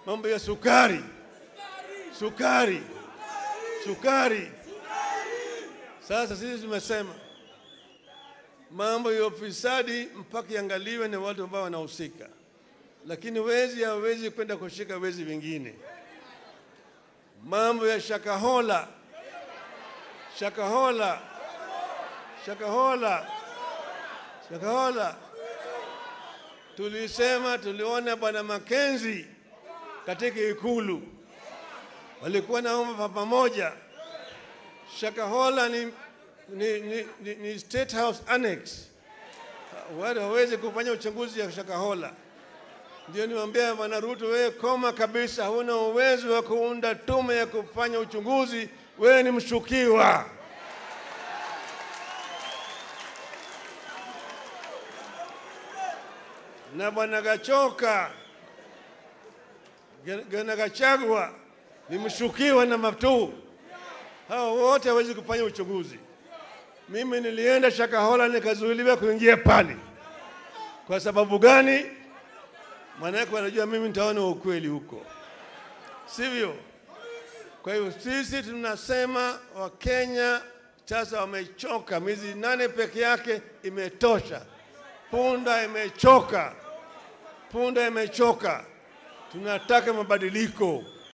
mambo ya sukari, sukari, sukari. Sasa sisi tumesema mambo ya ufisadi mpaka iangaliwe na watu ambao wanahusika, lakini wezi hawezi kwenda kushika wezi wengine. Mambo ya Shakahola, Shakahola, Shakahola, Shakahola, tulisema tuliona bwana Makenzi katika Ikulu walikuwa naomba pamoja. Shakahola ni, ni, ni, ni, ni State House Annex, wale hawezi kufanya uchunguzi ya Shakahola. Ndio niwaambia bwana Ruto, wewe koma kabisa, huna uwezo wa kuunda tume ya kufanya uchunguzi, wewe ni mshukiwa. Na bwana Gachoka Gana Gachagua ni mshukiwa na Matuu. Hao wote hawezi kufanya uchunguzi. Mimi nilienda Shakahola nikazuiliwa kuingia pale. Kwa sababu gani? Maanake wanajua mimi nitaona ukweli huko, sivyo? Kwa hiyo sisi tunasema Wakenya sasa wamechoka, miezi nane peke yake imetosha. Punda imechoka, punda imechoka. Tunataka mabadiliko.